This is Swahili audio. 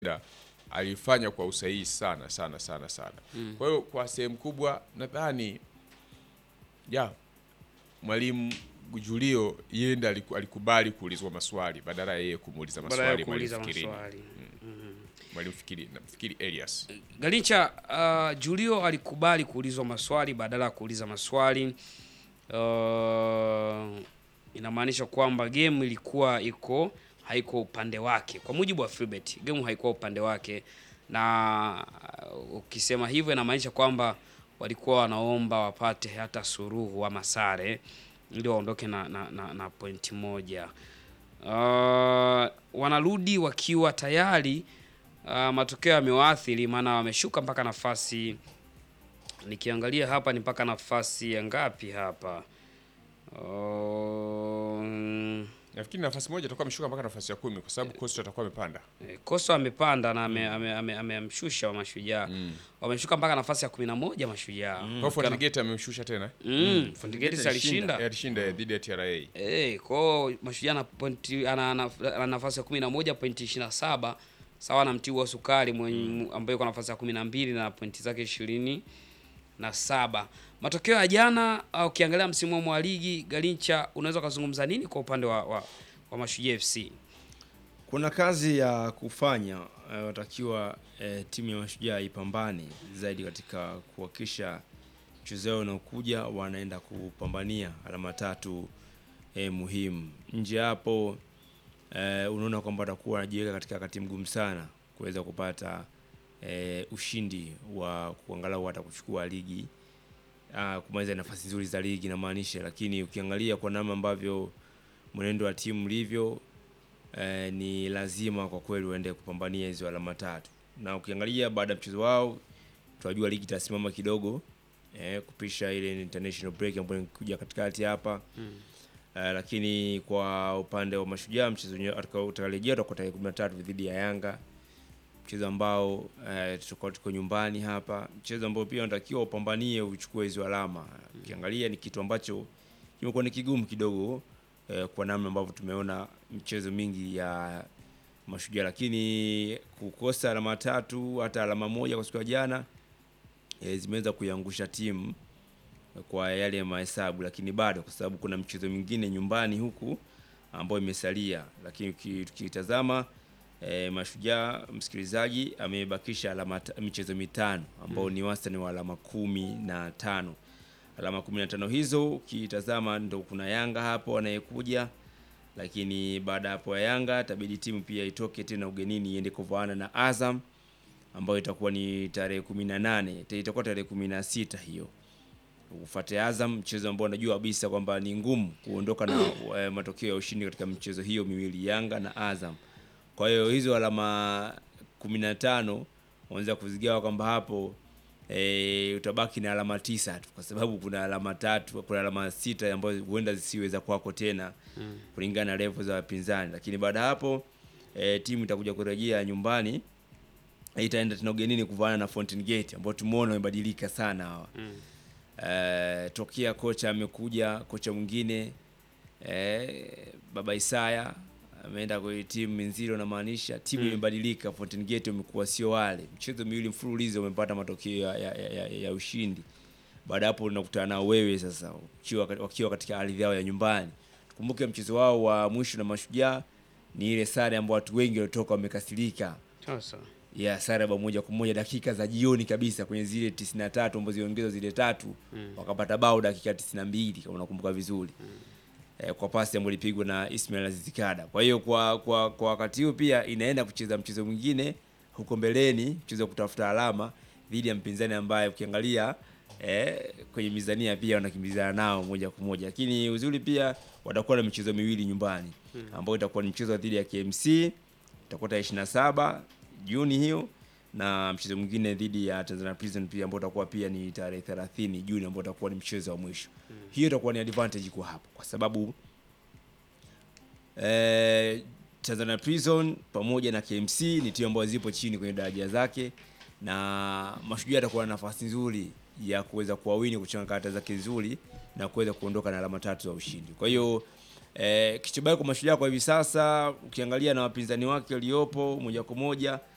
da alifanya kwa usahihi sana sana sana sana. Kwa hiyo kwa sehemu kubwa nadhani ya mwalimu Julio yeye ndiye aliku- alikubali kuulizwa maswali badala ya yeye kumuuliza baada ya maswali kuuliza mwalimu Fikirini. maswali. Mwalimu Fikiri nafikiri Elias. Galincha, uh, Julio alikubali kuulizwa maswali badala ya kuuliza maswali. Uh, inamaanisha kwamba game ilikuwa iko haiko upande wake. Kwa mujibu wa Philbert, game haikuwa upande wake, na uh, ukisema hivyo inamaanisha kwamba walikuwa wanaomba wapate hata suruhu ama sare ili waondoke na, na, na, na pointi moja. Uh, wanarudi wakiwa tayari uh, matokeo yamewaathiri, maana wameshuka mpaka nafasi, nikiangalia hapa ni mpaka nafasi ya ngapi hapa? Um, Nafikiri nafasi moja atakuwa ameshuka mpaka nafasi ya kumi kwa sababu Coastal atakuwa amepanda. Eh, Coastal amepanda na amemshusha ame, ame, amemshusha wa Mashujaa wameshuka mpaka nafasi ya kumi na moja Mashujaa. Kwa hiyo Fountain Gate amemshusha tena. Mm, Fountain Gate si alishinda Eh, Alishinda dhidi ya TRA. Eh, kwao Mashujaa na pointi ana, ana, ana nafasi ya kumi na moja pointi ishirini na saba sawa na Mtibwa Sukari mwenye ambaye yuko nafasi ya kumi na mbili na pointi zake ishirini na saba. Matokeo ya jana uh, ukiangalia msimu wa ligi Galincha, unaweza ukazungumza nini kwa upande wa, wa, wa Mashujaa FC? Kuna kazi ya kufanya eh, watakiwa eh, timu ya Mashujaa ipambane zaidi katika kuhakikisha mchezo wao unaokuja wanaenda kupambania alama tatu eh, muhimu. Nje hapo eh, unaona kwamba watakuwa wanajiweka katika wakati mgumu sana kuweza kupata eh, ushindi wa kuangalau hata kuchukua ligi ah, kumaliza nafasi nzuri za ligi namaanisha, lakini ukiangalia kwa namna ambavyo mwenendo wa timu ulivyo eh, ni lazima kwa kweli waende kupambania hizo alama tatu, na ukiangalia baada ya mchezo wao tunajua ligi itasimama kidogo eh, kupisha ile international break ambayo inakuja katikati hapa eh, lakini kwa upande wa Mashujaa mchezo wenyewe utakaorejea utakuwa tarehe 13 dhidi ya Yanga, mchezo ambao eh, tutakuwa tuko nyumbani hapa, mchezo ambao pia unatakiwa upambanie uchukue hizo alama. Ukiangalia ni kitu ambacho kimekuwa ni kigumu kidogo eh, kwa namna ambavyo tumeona michezo mingi ya Mashujaa, lakini kukosa alama tatu hata alama moja kwa siku ya jana eh, zimeweza kuiangusha timu kwa yale mahesabu, lakini bado kwa sababu kuna mchezo mwingine nyumbani huku ambayo imesalia, lakini uki- tukitazama eh, Mashujaa msikilizaji, amebakisha alama ta- michezo mitano ambao ni wastani wa alama kumi na tano alama kumi na tano hizo ukitazama ndo kuna Yanga hapo anayekuja, lakini baada ya hapo ya Yanga itabidi timu pia itoke tena ugenini iende kuvaana na Azam ambayo itakuwa ni tarehe kumi na nane itakuwa tarehe kumi na sita hiyo ufuate Azam, mchezo ambao najua kabisa kwamba ni ngumu kuondoka na eh, matokeo ya ushindi katika michezo hiyo miwili, Yanga na Azam. Kwa hiyo hizo alama 15 unaweza kuzigawa kwamba hapo e, utabaki na alama tisa tu, kwa sababu kuna alama tatu, kuna alama sita ambazo huenda zisiweza kwako tena kulingana na level za wapinzani, lakini baada ya hapo e, timu itakuja kurejea nyumbani itaenda tena ugenini kuvaana na Fountain Gate ambao tumeona wamebadilika sana hawa Eh, tokea kocha amekuja kocha mwingine eh, baba Isaya ameenda kwenye timu Minziro, namaanisha timu imebadilika. Fountain Gate wamekuwa sio wale, mchezo miwili mfululizo wamepata matokeo ya, ya, ya, ya ushindi. Baada ya hapo unakutana nao wewe sasa ukiwa, wakiwa katika ardhi yao ya nyumbani. Tukumbuke mchezo wao wa mwisho na Mashujaa ni ile sare ambayo watu wengi walitoka wamekasirika Sasa ya sare bao moja kwa moja dakika za jioni kabisa kwenye zile 93 ambazo ziongezwa zile tatu wakapata bao dakika 92 kama unakumbuka vizuri eh, kwa pasi ambayo ilipigwa na Ismail Azizikada. Kwa hiyo kwa kwa kwa wakati huu pia inaenda kucheza mchezo mwingine huko mbeleni, mchezo wa kutafuta alama dhidi ya mpinzani ambaye ukiangalia eh, kwenye mizania pia wanakimbizana nao moja kwa moja, lakini uzuri pia watakuwa na michezo miwili nyumbani ambayo itakuwa ni mchezo dhidi ya KMC itakuwa tarehe 27 Juni hiyo na mchezo mwingine dhidi ya Tanzania Prison pia ambao utakuwa pia ni tarehe 30 Juni ambao utakuwa ni mchezo wa mwisho. Hiyo itakuwa ni advantage kwa hapo kwa sababu eh, Tanzania Prison pamoja na KMC ni timu ambazo zipo chini kwenye daraja zake na Mashujaa atakuwa na nafasi nzuri ya kuweza kuwawini kuchanga karata zake nzuri na kuweza kuondoka na alama tatu za ushindi. Kwa hiyo eh, kichobaki kwa Mashujaa kwa hivi sasa ukiangalia na wapinzani wake waliopo moja kwa moja